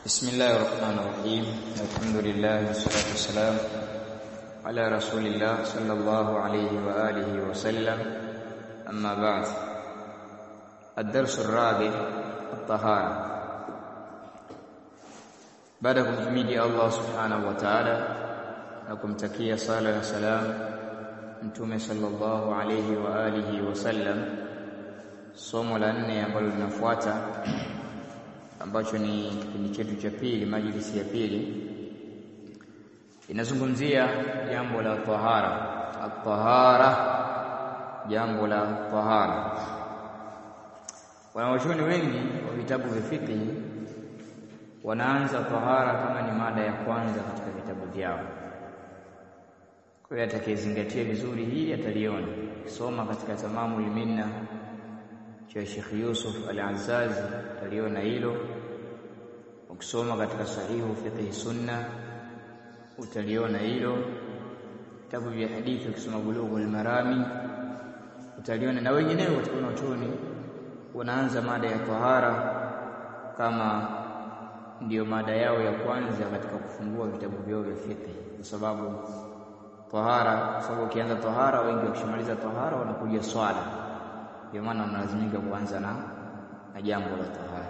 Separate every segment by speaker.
Speaker 1: بسم الله الرحمن الرحيم الحمد لله والصلاة والسلام على رسول الله صلى الله عليه وآله وسلم أما بعد الدرس الرابع الطهارة baada ya kumhimidi Allah subhanahu wa ta'ala na kumtakia sala na salam mtume sallallahu alayhi wa alihi wasallam somo la nne ambalo linafuata ambacho ni kipindi chetu cha pili majlisi ya pili inazungumzia jambo la tahara at-tahara jambo la tahara wanawachuoni wengi wa vitabu vya fiqh wanaanza tahara kama ni mada ya kwanza katika vitabu vyao. Kwa hiyo atakayezingatia vizuri hili ataliona. Soma katika Tamamul Minna cha Sheikh Yusuf Al-Azzazi ataliona hilo. Ukisoma katika Sahihu Fiqh Sunna utaliona hilo. Vitabu vya hadithi ukisoma Bulughul Marami utaliona, na wengineo katika wanachuoni wanaanza mada ya tahara kama ndiyo mada yao ya kwanza katika kufungua vitabu vyao vya fiqh, kwa sababu tahara, kwa sababu ukianza tahara, wengi wakishamaliza tahara wanakuja swala, ndio maana wanalazimika kuanza na na jambo la tahara.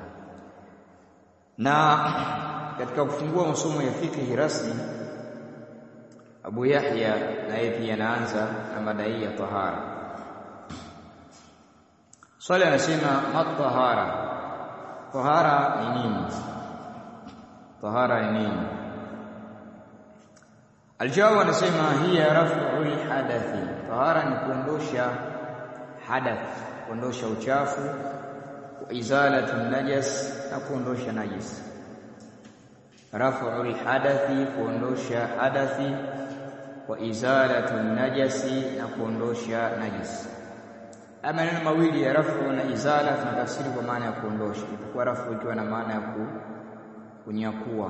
Speaker 1: Na katika kufungua masomo ya fiqh rasmi, Abu Yahya naye pia anaanza na mada hii ya tahara. Swali anasema matahara, tahara ni nini? tahara ni nini? Aljawabu anasema hiya raf'ul hadathi, tahara ni kuondosha hadath, kuondosha uchafu, wa izalatu najas, na kuondosha najis. Raf'ul hadathi, kuondosha hadathi, wa izalatu najasi, na kuondosha najis. Haya maneno mawili ya rafu na izala tunatafsiri kwa maana ya kuondosha, ipokuwa rafu ikiwa na maana ya ku kunyakua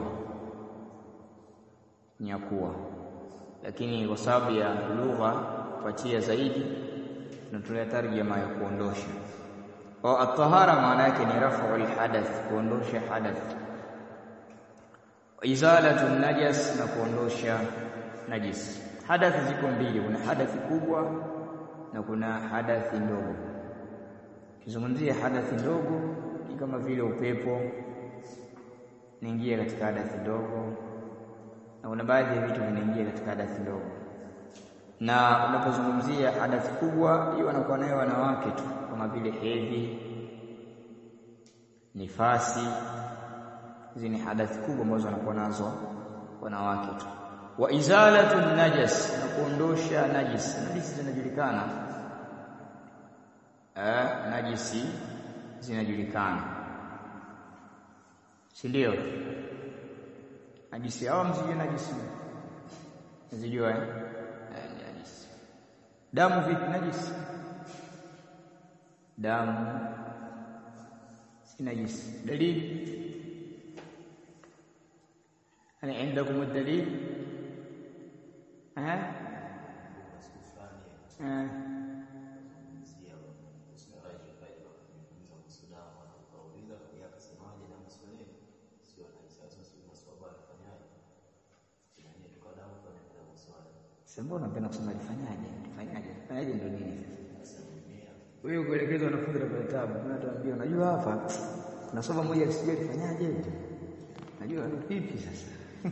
Speaker 1: nyakua, lakini kwa sababu ya lugha kupatia zaidi tunatolea tarjama ya kuondosha. Kwa at-tahara maana yake ni raf'ul hadath, kuondosha hadath, izalatu najas, na kuondosha najis. Hadathi ziko mbili, kuna hadathi kubwa na kuna hadathi ndogo. Kizungumzia hadathi ndogo ni kama vile upepo naingia katika hadathi ndogo, na kuna baadhi ya vitu vinaingia katika hadathi ndogo. Na unapozungumzia hadathi kubwa, hiyo wanakuwa nayo wanawake tu, kama vile hedhi, nifasi. Hizi ni hadathi kubwa ambazo wanakuwa nazo wanawake tu. Wa izalatu najas, na kuondosha najisi. Najisi zinajulikana, eh, najisi zinajulikana si ndio? Najisi hawa msijue najisi, msijua eh? Najisi. Damu vipi? Najisi. Damu si najisi. Dalili ana indakum dalil eh eh Mbona unapenda kusema lifanyaje? Lifanyaje? Lifanyaje ndio nini sasa? Wewe kuelekeza wanafunzi na vitabu, mimi natuambia unajua hapa kuna somo moja lisije lifanyaje? Najua vipi sasa?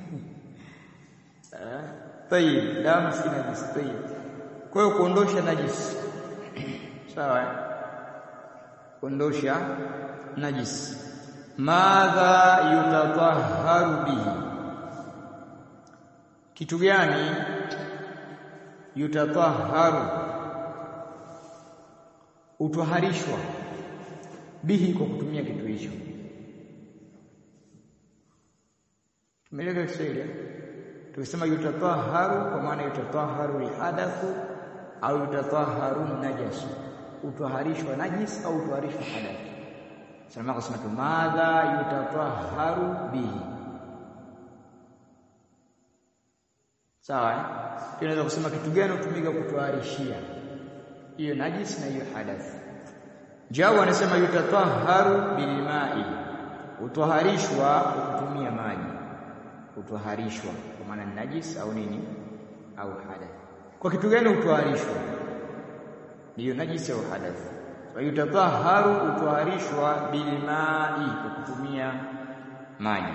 Speaker 1: Eh? Tayib, damu si najisi tayib. Kwa hiyo kuondosha najisi. Sawa? Kuondosha najisi. Madha yutatahharu bihi. Kitu gani yutatahharu utwaharishwa bihi kwa kutumia kitu hicho. Tumeeleza Kiswahili tukisema yutatahharu kwa maana yutatahharu alhadathu au yutatahharu najasu, utwaharishwa najis au utwaharishwa hadath. Sasa kusema tu madha yutatahharu bihi, sawa eh? Tunaweza kusema kitu gani hutumika kutwaharishia hiyo najis na hiyo hadath. Jawa anasema yutatahharu bilmai, Utwaharishwa kwa kutumia maji, utwaharishwa kwa maana ni najis au nini au hadath. Kwa kitu gani utwaharishwa? Ndiyo najisi au hadath. Kwa hiyo tataharu, utwaharishwa bilmai, kwa kutumia maji.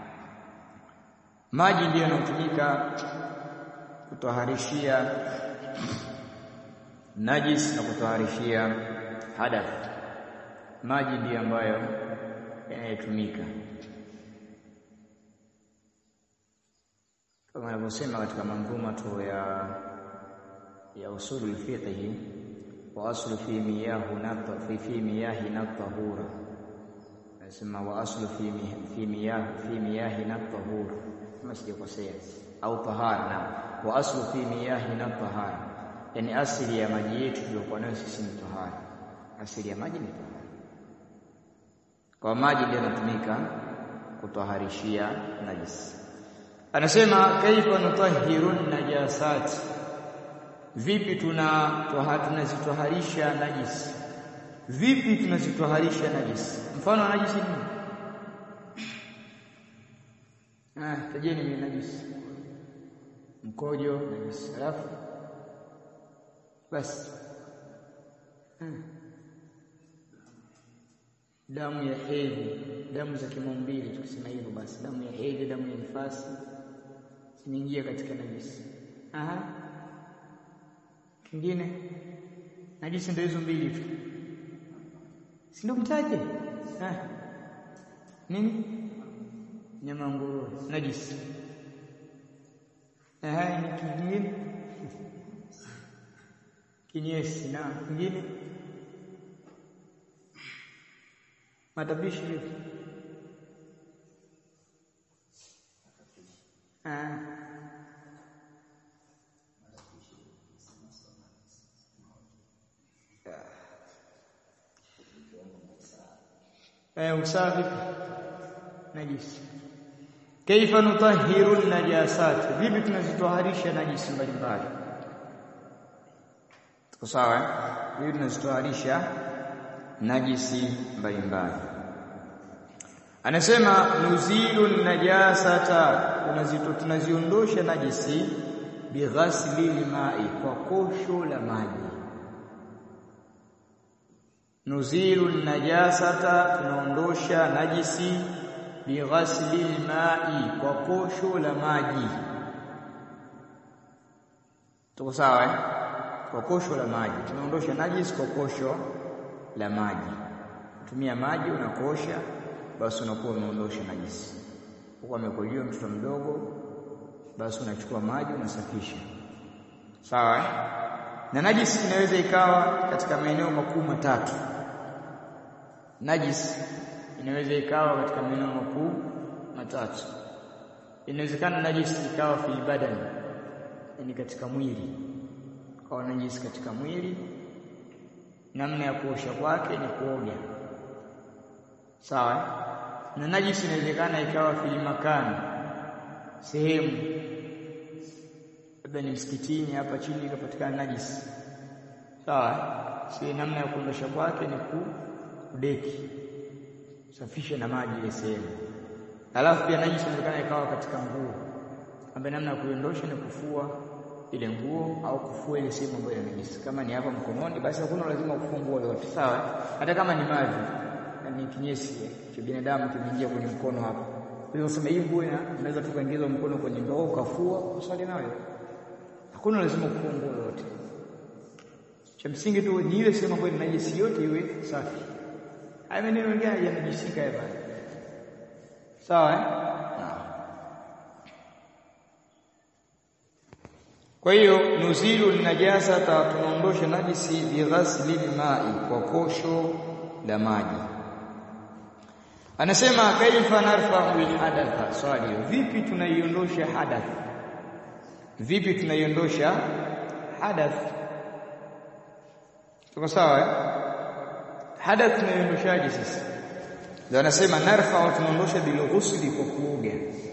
Speaker 1: Maji ndiyo yanayotumika kutwaharishia najis na kutwaharishia hadath. Maji ndiyo ambayo yanayotumika kama anavyosema katika manzuma tu ya ya usulul fiqh wa aslu fi miyahu nata fi fi miyahi natahura nasema wa aslu fi fi miyah fi miyahi natahura kama sijakosea au tahara na wa aslu fi miyahi natahara yani asili ya maji yetu tuliokuwa nayo sisi ni tahara asili ya maji ni tahara kwa maji ndio yanatumika kutwaharishia najisi anasema kaifa nutahhiru najasat vipi tuna tunazitoharisha najisi vipi tunazitoharisha najisi mfano wa najisi ni ah tajeni ni najisi mkojo najisi alafu basi hmm. damu ya hedhi damu za kimaumbile tukisema hivyo basi damu ya hedhi damu ya nifasi zinaingia katika najisi aha kingine najisi ndio hizo mbili tu si ndio mtaje ah nini nyama nguruwe najisi aha ni kingine kinyesi na kingine matapishi vipi ah eh usafi najisi kaifa nutahhiru najasat vipi tunazitoharisha najisi mbalimbali tuko sawa eh vipi tunazitoharisha najisi mbalimbali anasema nuzilu najasata tunazito tunaziondosha najisi bighasli limai kwa kosho la maji nuzilu najasata tunaondosha najisi bighasli limai kwa kosho la maji tuko sawa eh kwa kosho la maji tunaondosha najisi kwa kosho la maji tumia maji unakosha basi unakuwa umeondosha najisi huko amekojoa mtoto mdogo basi unachukua maji unasafisha sawa na najisi inaweza ikawa katika maeneo makuu matatu najisi inaweza ikawa katika maeneo makuu matatu inawezekana najisi ikawa fi badani yani katika mwili kwa najisi katika mwili namna ya kuosha kwake ni kuoga sawa na najisi inawezekana ikawa fil makani sehemu labda ni msikitini hapa chini ikapatikana najisi sawa si namna ya kuondosha kwake ni kudeki safisha na maji ile sehemu alafu pia najisi inawezekana ikawa katika nguo ambaye namna ya kuiondosha ni kufua ile nguo au kufua ile sehemu ambayo ina najisi kama ni hapa mkononi basi hakuna lazima kufua nguo yote sawa hata kama ni maji ni kinyesi cha binadamu kimeingia kwenye mkono hapa kwa hiyo sema hii nguo inaweza tu kuingiza mkono kwenye ndoo ukafua usali nayo hakuna lazima kufua nguo yote cha msingi tu ni ile sehemu ambayo ina najisi yote iwe safi haya maneno mengine yanajisika hapa sawa eh Kwa hiyo nuzilu najasa tunaondosha najisi bighasli mai kwa kosho la maji. Anasema kaifa narfa'u alhadatha swali vipi tunaiondosha hadath vipi tunaiondosha hadath tuko sawa eh hadath tunaiondoshaje sisi ndio anasema narfa'u tunaondosha bil ghusli kwa kuoga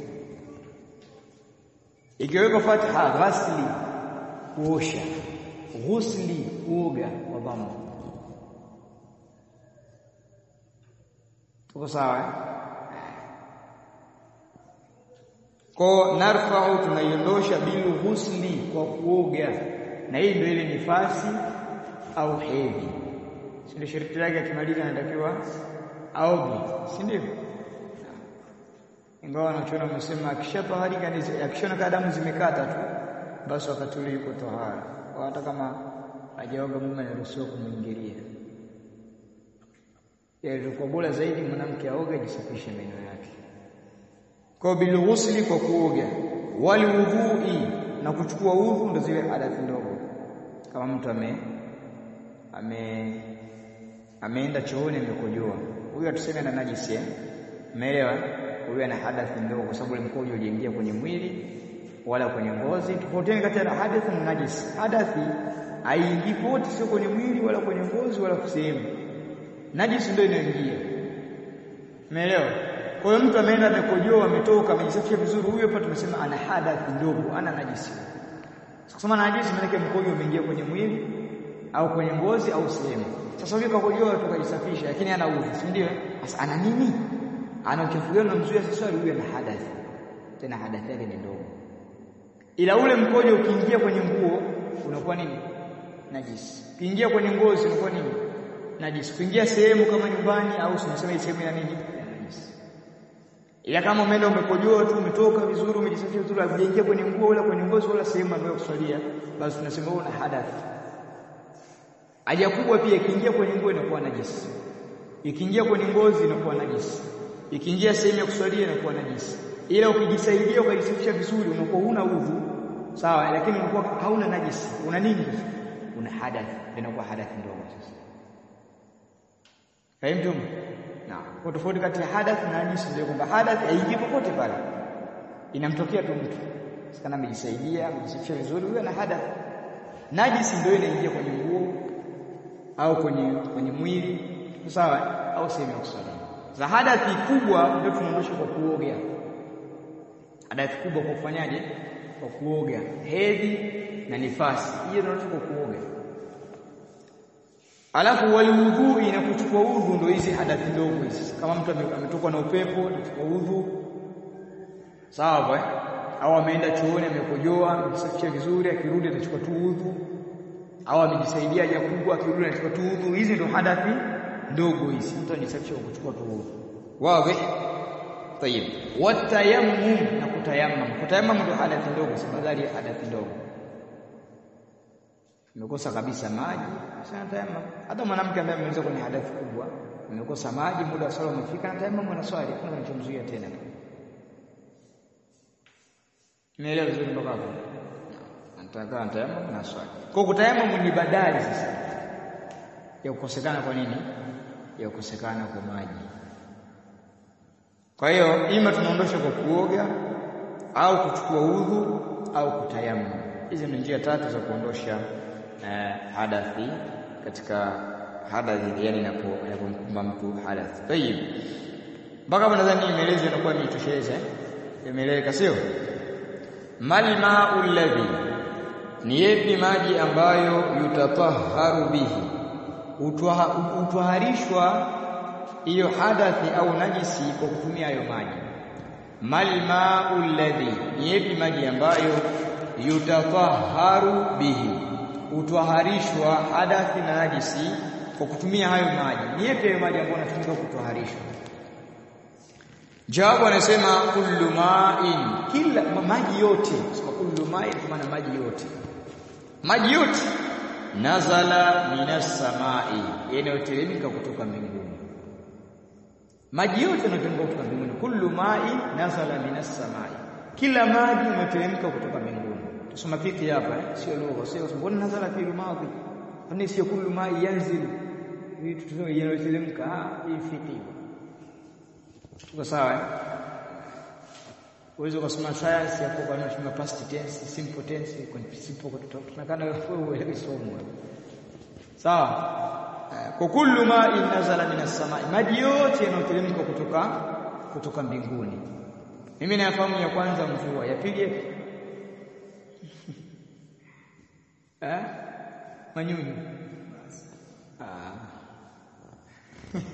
Speaker 1: ikiwekwa fatha ghasli kuosha ghusli kuoga kwa dhamma tuko sawa Kwa narfa'u tunaiondosha bil ghusli kwa kuoga. Na hii ndio ile nifasi au hedhi. Si ndio sharti lake akimaliza anatakiwa aoge, si ndio? Ingawa wanachoona wamesema akishatoharika akishona kada damu zimekata tu basi wakati ule yuko tohara. Hata kama hajaoga mume anaruhusiwa kumwingilia. Ilikuwa bora zaidi mwanamke aoge ajisafishe meno yake. Kwa bil ghusli kwa kuoga, wal wudhui na kuchukua udhu ndio zile hadathi ndogo. Kama mtu ame ame ameenda chooni amekojoa. Huyu atuseme na najisi eh? Umeelewa? Huyu ana hadathi ndogo kwa sababu ile mkojo uliingia kwenye mwili wala kwenye ngozi. Tofautiani kati ya hadathi na najisi. Hadathi haingii pote, sio kwenye mwili wala kwenye ngozi wala sehemu. Najisi ndio inaingia. Umeelewa? Kwa hiyo mtu ameenda amekojoa, ametoka, amejisafisha vizuri, huyo hapa tumesema ana hadathi ndogo, ana najisi. Kusema najisi maana yake mkojo umeingia kwenye mwili au kwenye ngozi au sehemu. Sasa huyo kakojoa tukajisafisha, lakini ana udhu, si ndio? Sasa ana nini? Ana uchafu gani unamzuia sasa huyo ana hadathi. Tena hadathi yake ni ndogo. Ila ule mkojo ukiingia kwenye nguo unakuwa nini? Najisi. Ukiingia kwenye ngozi unakuwa nini? Najisi. Kuingia sehemu kama nyumbani au tunasema hii sehemu ya nini? Ya najisi. Ila kama umeenda umekojoa tu umetoka vizuri umejisafisha vizuri hajaingia kwenye nguo wala kwenye ngozi wala sehemu ambayo kuswalia basi tunasema una hadathi. Haja kubwa pia ikiingia kwenye nguo inakuwa najisi. Ikiingia kwenye ngozi inakuwa najisi. Ikiingia sehemu ya kuswalia inakuwa najisi. Ila ukijisaidia ukajisafisha vizuri unakuwa huna udhu. Sawa, lakini unakuwa hauna najisi. Una nini? Una hadathi. Inakuwa hadathi ndogo sasa. Fahimu? Na kwa tofauti kati ya hadath na najisi ndio kwamba hadath haiji popote pale. Inamtokea tu mtu. Sikana amejisaidia, amejisafisha vizuri, huyo ana hadath. Najisi ndio inaingia kwenye nguo au kwenye kwenye mwili, sawa? Au sehemu ya kusali. Za hadathi kubwa ndio tunaondosha kwa kuoga. Hadathi kubwa kwa kufanyaje? Kwa kuoga. Hedhi na nifasi. Hiyo ndio kwa kuoga. Alafu waliudhui na kuchukua udhu ndio hizi hadathi ndogo hizi. Kama mtu ametokwa na upepo atachukua udhu. Sawa eh? Au ameenda chooni amekojoa, amejisafisha vizuri, akirudi atachukua tu udhu. Au amejisaidia haja kubwa, akirudi anachukua tu udhu. Hizi ndio hadathi ndogo hizi. Mtu anajisafisha kwa kuchukua tu udhu. Wazi? Tayeb. Watayammum na kutayammum. Kutayammum ndio hadathi ndogo, si badali ya hadathi ndogo. Umekosa kabisa maji, sana tayamam. Hata mwanamke ambaye ameweza kwenye hadathi kubwa, amekosa maji, muda wa swala umefika, na tayamam ana swali, hakuna kinachomzuia tena. Nielewa vizuri mpaka hapo. Anataka tayamam na swali. Kwa kutayamam ni badali sasa ya kukosekana kwa nini? Ya kukosekana kwa maji. Kwa hiyo ima tunaondosha kwa kuoga au kuchukua udhu au kutayamam. Hizi ni njia tatu za kuondosha eh, hadathi katika hadathi, yani inapomkumba mtu hadathi. Tayib, mpaka hapo nadhani imeelezwa inakuwa imetosheleza, imeeleweka sio? Mal ma'u alladhi, ni yepi maji ambayo yutatahharu bihi, utwaharishwa hiyo hadathi au najisi kwa kutumia hayo maji. Mal ma'u alladhi, ni yepi maji ambayo yutatahharu bihi utwaharishwa hadathi na najisi kwa kutumia hayo maji. Ni yapi hayo maji ambayo yanatumika kutwaharishwa? Jawabu anasema kullu ma'in, kila maji yote. Sema kullu ma'in kwa maana maji yote, maji yote nazala minas samai, yanayoteremka kutoka mbinguni. Maji yote yanayoteremka kutoka mbinguni, kullu ma'in nazala minas samai, kila maji yanayoteremka kutoka mbinguni. Tusoma fiki hapa eh? Sio lugha, sio mbona nazala fi madhi. Kwani sio kullu ma yanzil. Hii tuseme yanayoteremka, ah hii fiki. Tuko sawa eh? Uwezo kusoma science hapo kwa nini tunasema past tense, simple tense, simple kwa tunakana wewe uelewe somo. Sawa? Kwa kullu ma nazala minas samai, maji yote yanayoteremka kutoka kutoka mbinguni. Mimi nafahamu ya kwanza mvua, ya pili Eh? Manyunyu. Ah.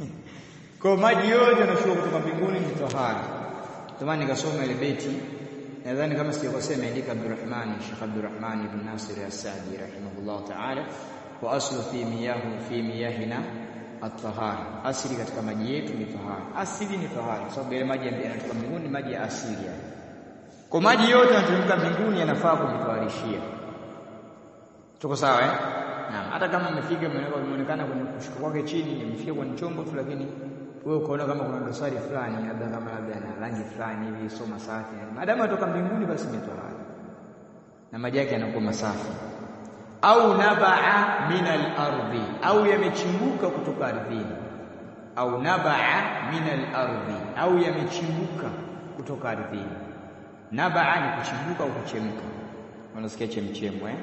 Speaker 1: Kwa maji yote yanashuka kutoka mbinguni ni tahara. Tamani nikasoma ile beti nadhani kama sijakosea imeandika Abdurrahman Sheikh Abdurrahman ibn Nasir As-Sadi rahimahullah ta'ala wa aslu fi miyahu fi miyahina at-tahara asili katika maji yetu ni tahara asili ni tahara kwa sababu ile maji yanatoka mbinguni maji ya asili yani kwa maji yote yanayotoka mbinguni yanafaa kujitawarishia tuko sawa eh naam hata kama umefika imeonekana kwenye kushuka kwake chini imefika kwenye chombo tu lakini wewe ukaona kama kuna dosari fulani labda kama labda na rangi fulani hivi sio masafi maadamu atoka mbinguni basi ni tahara na maji yake yanakuwa masafi au nabaa min al-ardi au yamechimbuka kutoka ardhini au nabaa min al-ardi au yamechimbuka kutoka ardhini nabaa ni kuchimbuka au kuchemka unasikia chemchemo eh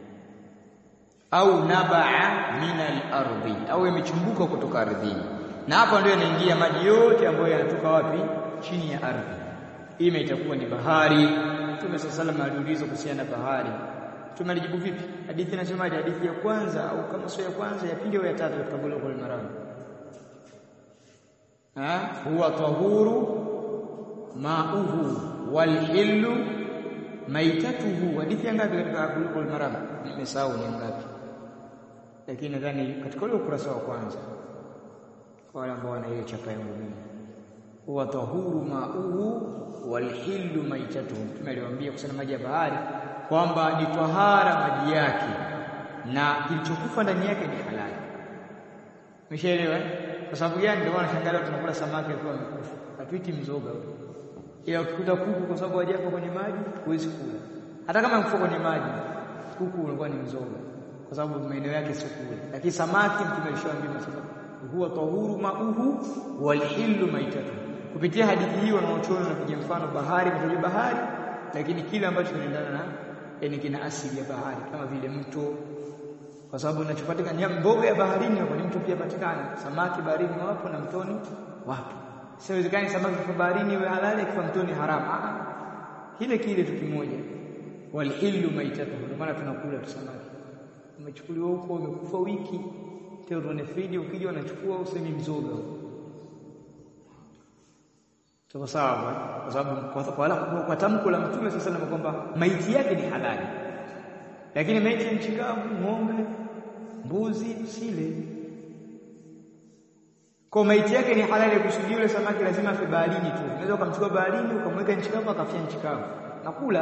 Speaker 1: au nabaa min al-ardi au yamechimbuka kutoka ardhini na hapa ndio yanaingia maji yote ambayo yanatoka wapi chini ya ardhi ima itakuwa ni bahari Mtume sallallahu alayhi aliulizwa kuhusiana na bahari Mtume alijibu vipi hadithi inasemaje hadithi ya kwanza au kama sio ya kwanza ya pili au ya tatu katika Bulughul Maram ha huwa tahuru ma'uhu wal hillu maitatuhu hadithi ngapi katika Bulughul Maram nimesahau ni ngapi lakini nadhani katika ule ukurasa wa kwanza kwa wale ambao wana ile chapa yangu mimi huwa tahuru ma'uhu walhillu maitatuhu mtume aliwaambia kusana maji ya bahari kwamba ni tahara maji yake na kilichokufa ndani yake ni halali umeshaelewa kwa sababu gani ndio maana shangaa tunakula samaki akiwa amekufa hatuiti mzoga ila ukikuta kuku kwa sababu hajafa kwenye maji huwezi kula hata kama mfuko kwenye maji kuku unakuwa ni mzoga kwa sababu maeneo yake sio kule lakini samaki mtume alishawaambia masaba huwa tahuru mauhu walhillu maitatu kupitia hadithi hii wanaochona na kuja mfano bahari kwa bahari lakini kile ambacho kinaendana na yani kina asili ya bahari kama vile mto kwa sababu inachopatikana mboga ya baharini hapo ni mto pia patikana samaki baharini wapo na mtoni wapo siwezekani samaki kwa baharini iwe halali kwa mtoni haramu ah kile kile tu kimoja walhillu maitatu ndio maana tunakula tu samaki umechukuliwa huko umekufa wiki tena unaone friji ukija unachukua usemi mzoga Tuko sawa kwa sababu kwa, kwa, kwa, kwa tamko la Mtume sasa na kwamba maiti yake ni halali. Lakini maiti ya mchikavu, ng'ombe, mbuzi sile. Kwa maiti yake ni halali kusudi yule samaki lazima afe baharini tu. Unaweza ukamchukua baharini ukamweka nchi kavu akafia nchi kavu. Nakula.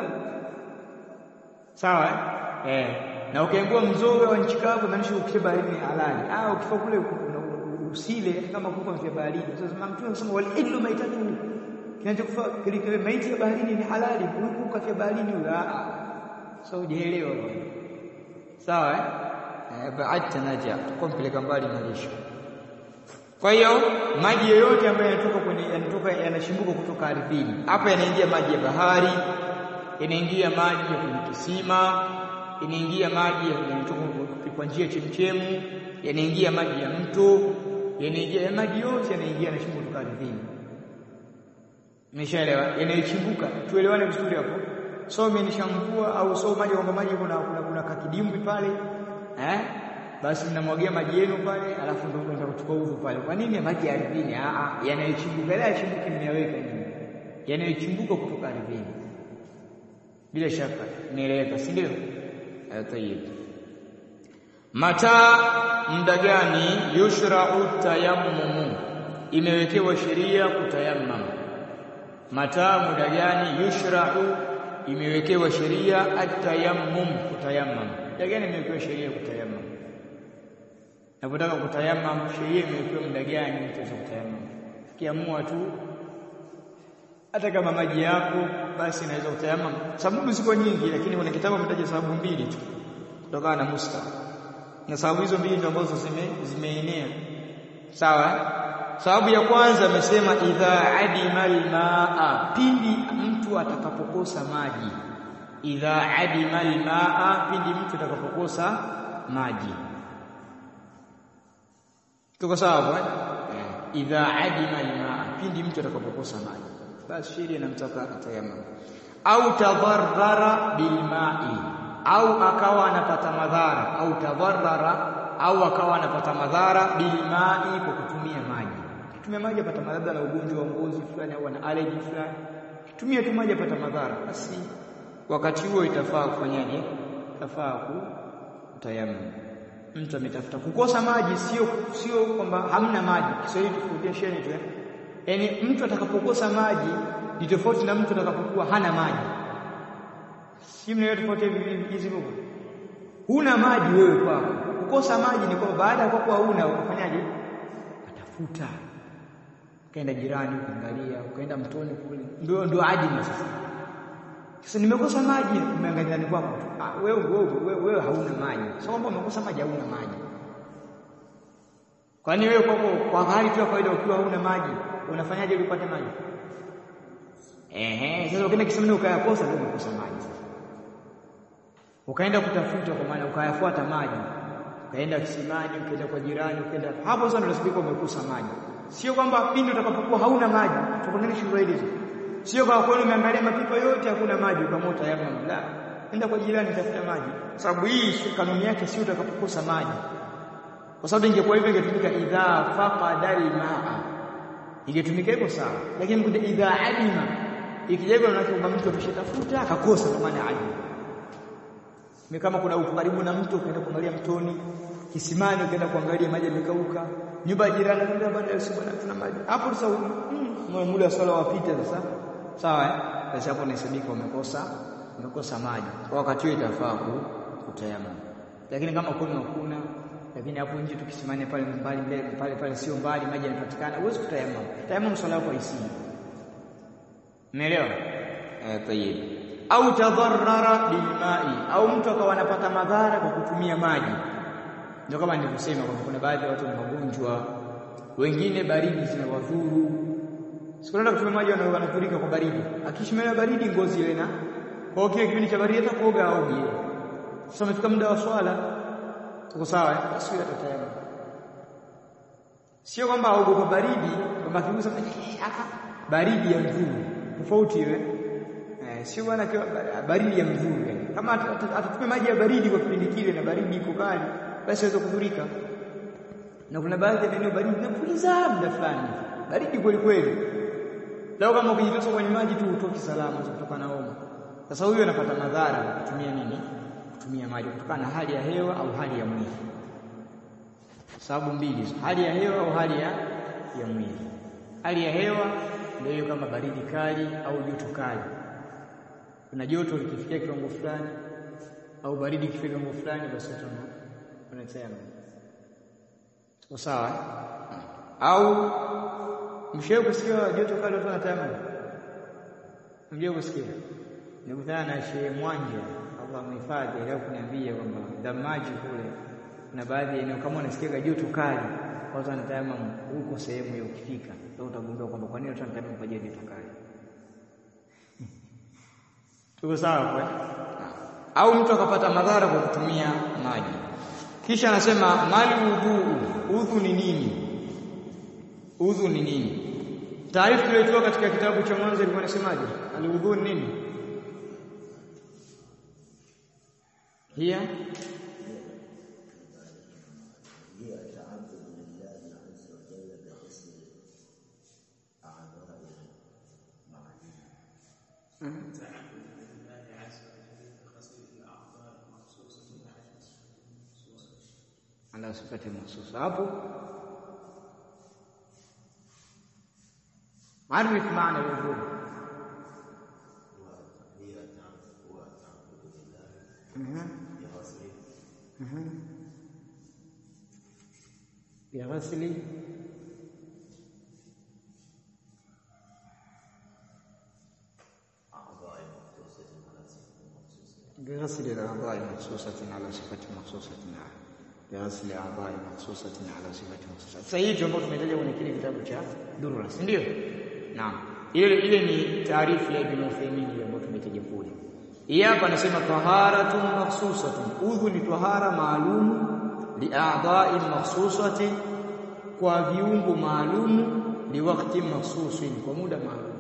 Speaker 1: Sawa eh? Eh. Na ukiangua mzoga wa nchi kavu maanisha ukisha baharini ni halali. Ah ukifa kule usile kama kuku mfia baharini. Sasa Mtume anasema wal illu maitatu kinachokufa kile maiti ya baharini ni halali huku kafia baharini la so hujaelewa sawa eh baadta naja tukompeleka mbali malisho kwa hiyo maji yoyote ambayo yanatoka kwenye yanatoka yanashimbuka kutoka ardhini hapa yanaingia maji ya bahari yanaingia maji ya kwenye kisima yanaingia maji yanatoka kwa njia chemchemu yanaingia maji ya mto yanaingia maji yote yanaingia yanashimbuka kutoka ardhini Nimeshaelewa yanayochimbuka tuelewane vizuri hapo so mmenishamvua au so maji kwamba maji kuna kuna, kuna kakidimbwi pale eh basi mnamwagia maji yenu pale alafu ndio mnaenda kuchukua udhu pale kwa nini maji ya ardhini a a yanayochimbuka la yachimbuki mmeyaweka nini yanayochimbuka kutoka ardhini bila shaka nieleweka si ndio tayeb mata muda gani yushra'u tayammumu imewekewa sheria kutayammam mata muda gani yushra'u imewekewa sheria atayammum kutayammam muda gani imewekewa sheria kutayammam napotaka kutayammam sheria imewekewa muda gani utaweza kutayammam kiamua tu hata kama maji yako basi inaweza kutayammam sababu ziko nyingi lakini kuna kitabu ametaja sababu mbili tu kutokana na musta na sababu hizo mbili ndio ambazo zime zimeenea sawa sababu ya kwanza amesema idha adima almaa pindi mtu atakapokosa maji idha adima almaa pindi mtu atakapokosa maji tuko sawa eh idha adima almaa pindi mtu atakapokosa maji basi sheria inamtaka atayamam au tadharrara bilma'i au akawa anapata madhara au tadharrara au akawa anapata madhara bilma'i kwa kutumia maji kutumia maji apata madhara na ugonjwa wa ngozi fulani au ana allergy fulani tumia tu maji apata madhara, basi wakati huo itafaa kufanyaje? Itafaa kutayamam. Mtu ametafuta kukosa maji, sio sio kwamba hamna maji. Kiswahili tofautisha tu, yaani mtu atakapokosa maji ni tofauti na mtu atakapokuwa hana maji. Si mnaelewa tofauti hizi lugha? Huna maji wewe kwako, kukosa maji ni kwamba baada ya kuwa huna ukafanyaje? Atafuta, ukaenda jirani, ukaangalia, ukaenda mtoni kule, ndio ndio ajili sasa. Sasa nimekosa maji, umeangalia ndani kwako tu. Ah, wewe wewe wewe hauna maji. Sio kwamba umekosa maji, hauna maji. Kwani wewe kwako kwa hali tu ya kawaida ukiwa hauna maji, unafanyaje ili upate maji? Ehe, sasa ukienda kisimani ukayakosa ndio umekosa maji sasa. Ukaenda kutafuta kwa maana ukayafuata maji. Ukaenda kisimani, ukaenda kwa jirani, ukaenda hapo sasa ndio unasibika umekosa maji. Sio kwamba pindi utakapokuwa hauna maji, tukoneni shule hizo. Sio kwa kweli umeangalia mapipa yote hakuna maji ukamota yama la. Enda kwa jirani tafuta maji. Sababu hii kanuni yake sio utakapokosa maji. Kwa sababu ingekuwa hivyo ingetumika idha faqada al-ma'a. Ingetumika hivyo sawa. Lakini kuja idha alima ikija hivyo kwamba mtu ameshatafuta akakosa kwa maana alima. Ni kama kuna uko karibu na mto ukaenda kuangalia mtoni, kisimani ukaenda kuangalia maji yamekauka, nyumba ya jirani ndio baada ya siku tuna maji. Hapo sasa mm, muda wa swala wapita sasa. Sawa eh? Basi hapo unahesabika umekosa umekosa maji. Kwa wakati huo itafaa kutayamam. Lakini kama kuna hakuna lakini hapo nje tukisimania pale mbali mbele pale pale sio mbali maji yanapatikana huwezi kutayamam. Tayamam swala yako haisii. Umeelewa? Eh, tayeb. Au tadharrara bilma'i au mtu akawa anapata madhara kwa kutumia maji. Ndio kama nilivyosema kwamba kuna baadhi ya watu wana magonjwa, wengine baridi zinawadhuru. Sikuenda kutumia maji wanafurika kwa baridi. Akishimela baridi ngozi ile na kwa hiyo kipindi cha baridi hata kuoga aoge. Sasa umefika muda wa swala. Tuko sawa eh? Basi atatayama. Sio kwamba aogopa baridi, kwamba akigusa baridi ya mvua. Tofauti ile. Eh, sio bwana baridi ya mvua. Kama atatupe maji ya baridi kwa kipindi kile na baridi iko kali, basi aweza kudhurika. Na kuna baadhi ya maeneo baridi inapuliza muda fulani. Baridi kweli kweli. Leo kama ukijitosa kwenye maji tu utoki salama kutoka na homa. Sasa huyu anapata madhara kutumia nini? Kutumia maji kutokana na hali ya hewa au hali ya mwili. Sababu mbili, hali ya hewa au hali ya ya mwili. Hali ya hewa ndio hiyo kama baridi kali au joto kali. Kuna joto likifikia kiwango fulani au baridi kifikia kiwango fulani basi tuna tunasema. Tuko sawa? Au Mshawahi kusikia joto kali watu wanatayamam? Mshawahi kusikia? Nikutana na Shehe Mwanja, Allah mhifadhi, leo kuniambia kwamba Damaji kule kuna baadhi ya eneo kama unasikia joto kali, watu wanatayamam huko sehemu hiyo ukifika, ndio utagundua kwamba kwa nini watu wanatayamam kwa joto kali. Tuko sawa kwa? Au mtu akapata madhara kwa kutumia maji. Kisha anasema mali udhu, udhu ni nini? Udhu ni nini? Taarifa iliyotoka katika kitabu cha mwanzo ilikuwa inasemaje? Aludhu ni nini? Hiya ala sifati mahsusa hapo عرف معنى الوضوء بغسل بغسل الأعضاء مخصوصة على صفة مخصوصة بغسل أعضاء مخصوصة على صفة مخصوصة. Sasa hii ndio ambayo tumetaja kwenye kile kitabu cha Durra, si ndio? Naam. Ile ile ni taarifu ya Ibn Uthaymeen ile ambayo tumetaja kule. Hii hapa anasema taharatun makhsusatun. Udhu ni tahara maalum li'a'dha'i makhsusati kwa viungo maalum liwakti makhsusin kwa muda maalum.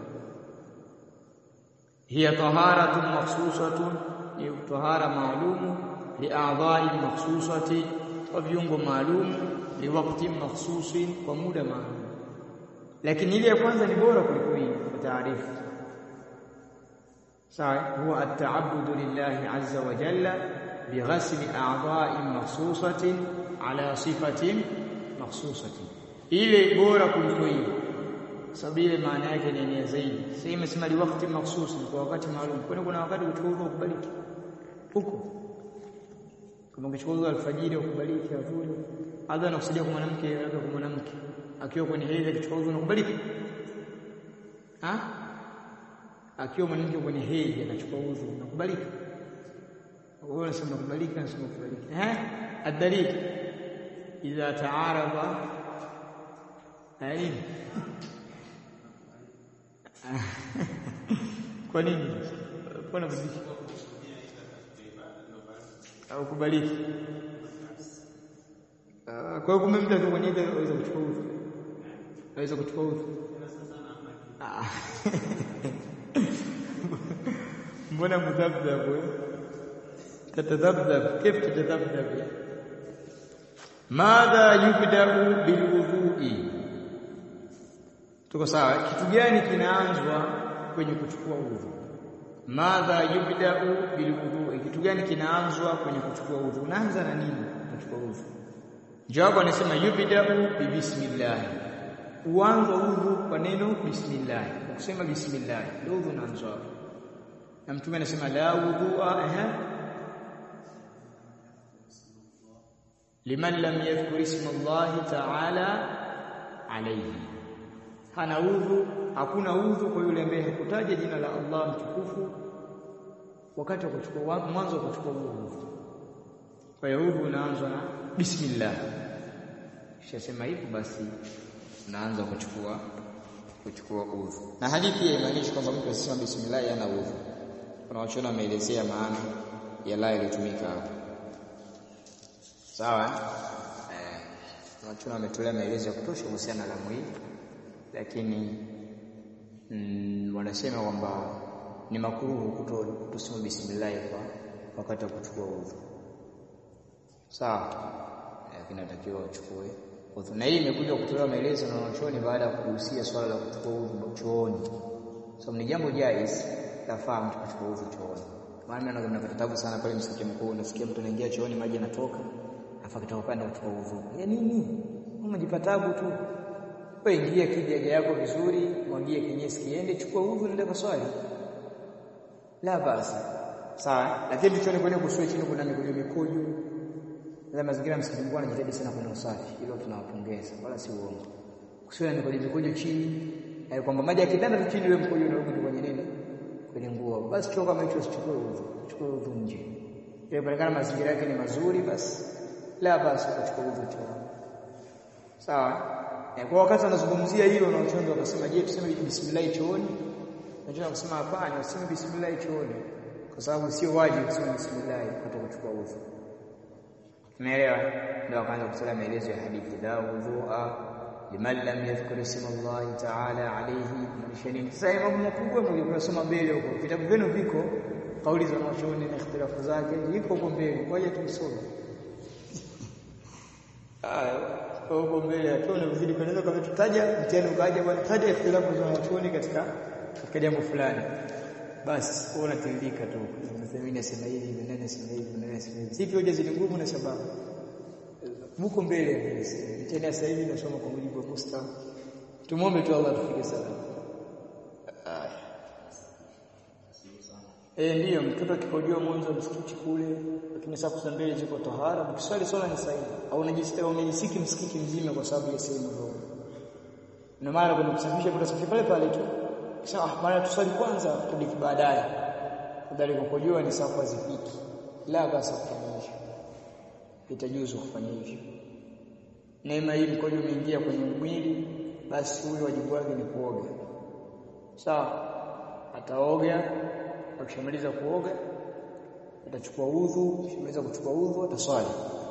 Speaker 1: Hiya taharatun makhsusatun ni tahara maalum li'a'dha'i makhsusati kwa viungo maalum liwakti makhsusin kwa muda maalum lakini ile ya kwanza ni bora kuliko hii kwa taarifa sawa huwa at-ta'abbudu lillahi azza wa jalla bighasli a'dha'in makhsusatin ala sifatin makhsusatin ile bora kuliko hiyo sababu ile maana yake ni nia zaidi sasa imesema li wakati makhsus kwa wakati maalum kwani kuna wakati kuchukua udhu kubaliki huko kama ukichukua udhu alfajiri ukubaliki adhuhuri adha anakusudia kwa mwanamke labda kwa mwanamke akiwa kwenye hedhi akichukua udhu unakubaliki ha akiwa mwanamke kwenye hedhi anachukua udhu unakubalika wewe unasema unakubalika na unasema kubalika eh adalil idha taarada ain kwa nini mbona bidii au kubaliki kwa hiyo kumbe mtu akiwa kwenye hedhi anaweza kuchukua udhu anaweza kuchukua udhu mbona mudhabdhab tatadhabdhab كيف تتذبذب ماذا يبدا بالوضوء tuko sawa kitu gani kinaanzwa kwenye kuchukua udhu madha yubda'u bilwudu kitu gani kinaanzwa kwenye kuchukua udhu unaanza na nini kuchukua udhu jawabu anasema yubda'u bi bismillah uanza udhu kwa neno bismillah kusema bismillah ndio udhu unaanzwa na mtume anasema la wudhu'a eh liman lam yadhkur isma Allah ta'ala alayhi hana udhu hakuna udhu kwa yule ambaye hakutaja jina la Allah mtukufu wakati wa kuchukua mwanzo wa kuchukua udhu kwa hiyo udhu unaanza na bismillah Ukishasema hivyo basi unaanza kuchukua kuchukua udhu. Na hadithi hii haimaanishi kwamba mtu asisema bismillah hana udhu. Kuna wachona wameelezea maana ya la iliyotumika hapa. Sawa? Eh, wachona wametolea maelezo ya kutosha kuhusiana na lamu hii. Lakini mm, wanasema kwamba ni makuruhu kutosema bismillah kwa wakati wa kuchukua udhu. Sawa? Lakini natakiwa uchukue udhu. Na hii imekuja kutolewa maelezo na wanachuoni baada ya kuhusia swala la kuchukua udhu chooni. So ni jambo jaiz lafaa mtu kuchukua udhu chooni. Maana mimi napata tabu sana pale msikiti mkuu, unasikia mtu anaingia chooni maji yanatoka, afa kitaka kwenda kuchukua udhu. Ya nini? Unajipata tabu tu. Wewe ingia kijaja yako vizuri, mwagie kinyesi kiende, chukua udhu nenda kwa swali. La basi. Sawa, lakini tuchone kwenye kuswali chini kuna mikojo mikojo na mazingira msikiti mkuu anajitahidi sana kwenye usafi, hilo tunawapongeza, wala si uongo. Kusiwe na mikojo mikojo chini, eh, kwamba maji yakitanda tu chini, wewe mkojo unarudi kwenye nini? Kwenye nguo. Basi choo kama hicho usichukue udhu, chukue udhu nje. Ile patikana mazingira yake ni mazuri, basi la basi kuchukua udhu choo. Sawa? Eh, kwa wakati anazungumzia hilo na wachonzo wakasema, je, tuseme bismillah chooni? Wachonzo wakasema hapana, useme bismillah chooni kwa sababu sio wajibu kusema bismillah kutokuchukua udhu. Umeelewa? Ndio akaanza kutoa maelezo ya hadithi la wudhu'a liman lam yadhkur isma Allah ta'ala alayhi mshani. Sasa mambo makubwa mliposoma mbele huko, vitabu vyenu viko, kauli za wanachuoni na ikhtilafu zake iko huko mbele, ngoja tumsome. Haya, huko mbele hatuone vizidi kanaweza kama tutaja mtihani ukaja bwana, taja ikhtilafu za wanachuoni katika katika jambo fulani. Basi wewe unatiririka tu. Unasema mimi nasema hivi, mimi nasema hivi, mimi nasema hivi. Sipi hoja zile ngumu na sababu. Muko mbele tena sasa hivi nasoma kwa mujibu wa Mustafa. Tumuombe tu Allah tufike salama. Eh, ndiyo mtoto akikojoa mwanzo msikiti kule, lakini safu za mbele ziko tahara, mkiswali swala ni sahihi. Au unajisikia unajisiki msikiti mzima kwa sababu ya sehemu ndogo. Na mara kuna kusafisha kutasafisha pale pale tu. Kisha ah, mara tuswali kwanza tudiki baadaye. Badala kukojua ni safu hazipiki. La basi kufanya hivyo. Itajuzu kufanya hivyo. Neema hii mkojo umeingia kwenye mwili, basi huyo wajibu wake ni kuoga. Sawa? Ataoga, akishamaliza kuoga atachukua udhu, akishamaliza kuchukua udhu ataswali.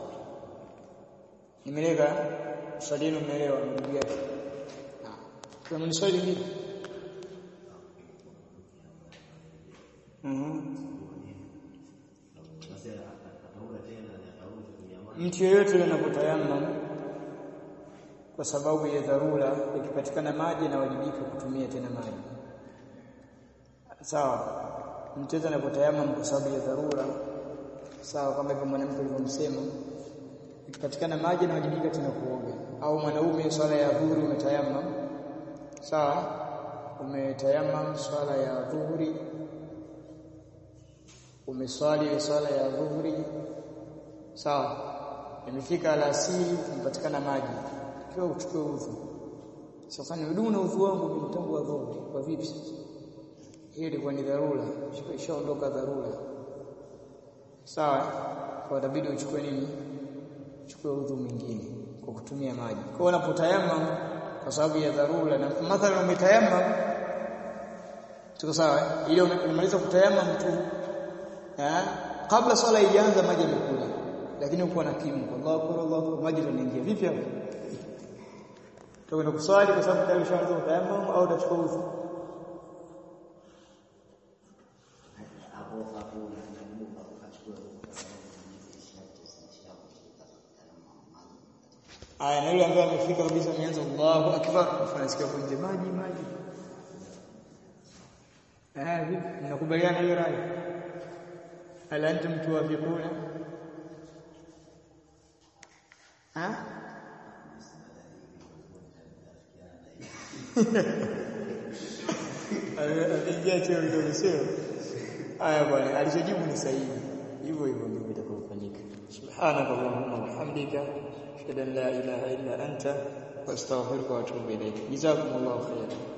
Speaker 1: Nimeleka swali hilo umeelewa ndugu yake. Kama ni swali hili Mtu yeyote anapotayamam kwa sababu ya dharura, ikipatikana maji anawajibika kutumia tena maji. Sawa.
Speaker 2: mtoto anapotayamam kwa sababu ya dharura sawa kama hivyo mwanamke alivyomsema ikipatikana maji anawajibika tena kuoga au mwanaume swala ya dhuhuri umetayamam sawa umetayamam swala ya dhuhuri umeswali ile swala ya dhuhuri sawa imefika alasiri umepatikana maji kiwa uchukue udhu sasa ni udhu na udhu wangu ni tangu wa dhuhuri kwa vipi hiyo ilikuwa ni dharura ishaondoka dharura sawa kwa itabidi uchukue nini uchukue udhu mwingine kwa kutumia maji kwa unapotayamam kwa sababu ya dharura na mathalan umetayamam tuko sawa ile umemaliza kutayamam tu eh kabla swala ianza maji yamekuja lakini uko na kimu Allahu akbar Allahu akbar maji yanaingia vipi hapo tukwenda kuswali kwa sababu tayari ushaanza kutayamam au utachukua udhu
Speaker 3: hapo hapo nakumbuka ukachukua
Speaker 2: Aya na yule ambaye amefika kabisa ameanza Allahu akbar afanasikia kunje maji maji. Eh vipi mnakubaliana hiyo rai? Hal antum tuwafiquna? Ha? Aliingia cheo kidogo sio? Aya bwana alichojibu ni sahihi. Hivyo hivyo ndivyo itakavyofanyika. Subhanakallahumma wa bihamdika ashhadu an la ilaha illa anta واستغفرك واتوب اليك جزاكم الله خيرا